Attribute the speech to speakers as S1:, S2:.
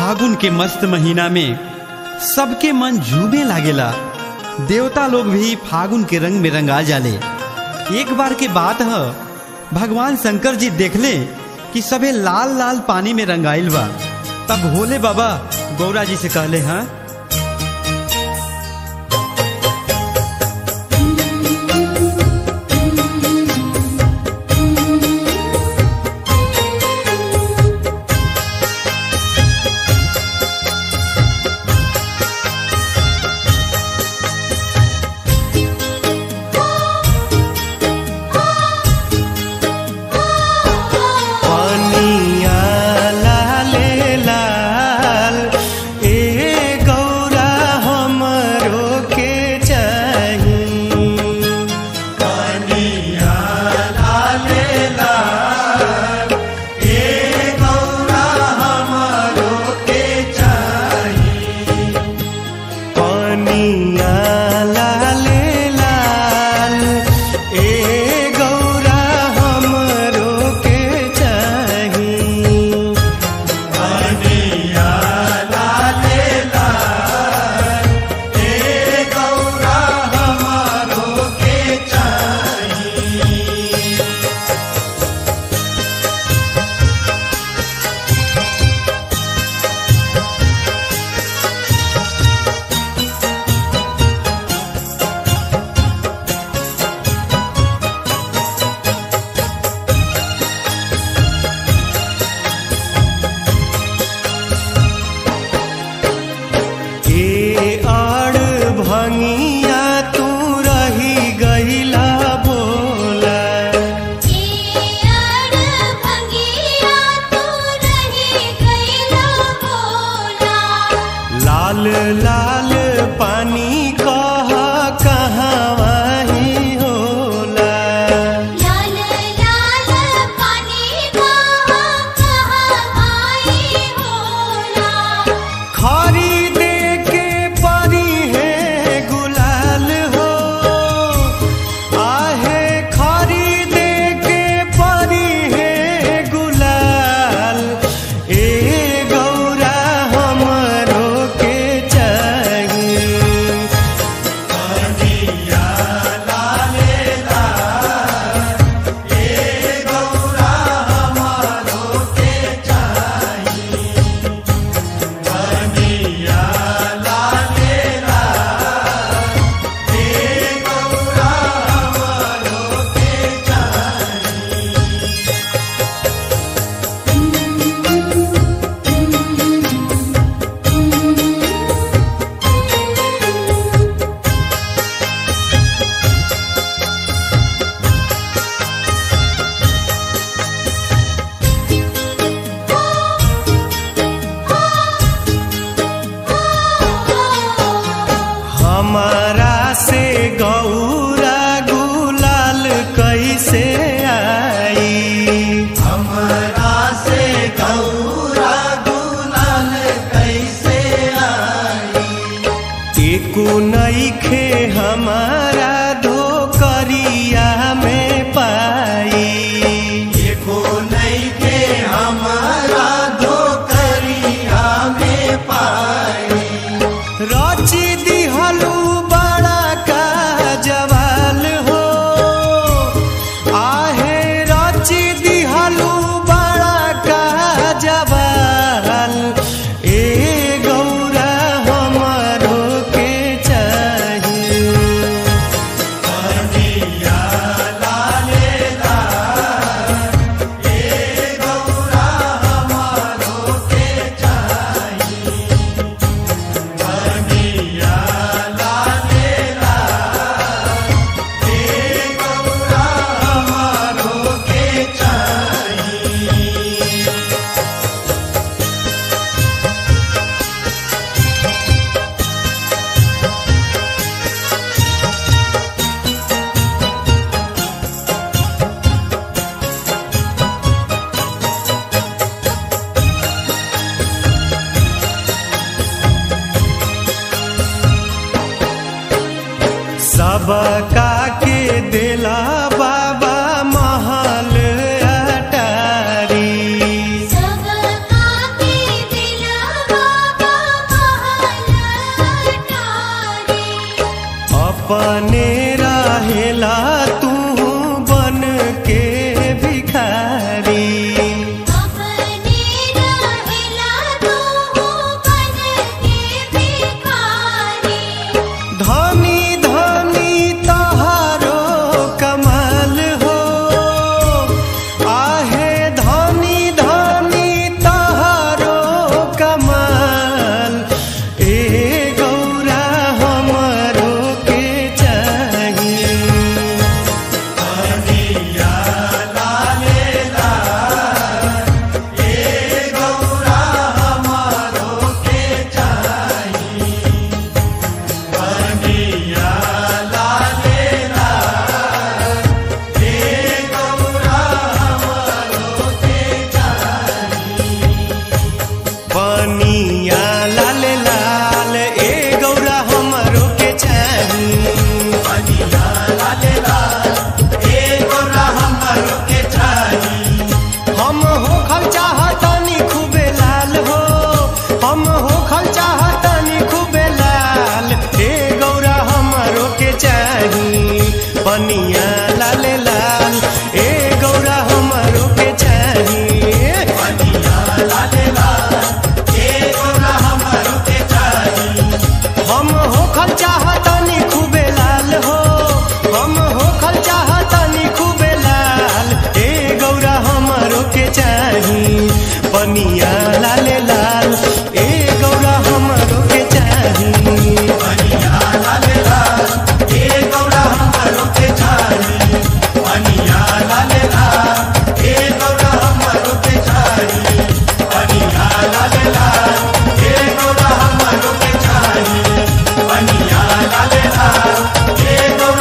S1: फागुन के मस्त महीना में सबके मन झूमे लागेला देवता लोग भी फागुन के रंग में रंगा जाले एक बार के बात है भगवान शंकर जी देखले कि सबे लाल लाल पानी में रंगाइल बा तब भोले बाबा गौरा जी से कहले हाँ
S2: पनिया लाले लाल ए गौरा हमरो के चाही पनिया लाले लाल ए गौरा हमरो के चाही पनिया लाले लाल ए गौरा हमरो के चाही पनिया लाले लाल ए गौरा हमरो के चाही ए आड़ भंगिया तू रही गईला बोला लाल लाल पानी कह कहवा ही होला खरीदे के परी है गुलाल हो आहे खरीदे के परी है गुलाल ए गौरा हमरो के चाहिए हमारा से गौरा गुलाल कैसे आई हमारा से गौरा गुलाल कैसे आई एको नईखे हमारा धोकरिया में पाई एको नईखे हमारा धोकरिया में पाई रची दिहलू बड़ा का जवाल हो आहे रची दिहलू बड़ा का जवाल ए गौरा हमरो के चाहिए सबका के दिला बाबा महल अटारी
S3: सबका के दिलवा लाले लाल ए गौरा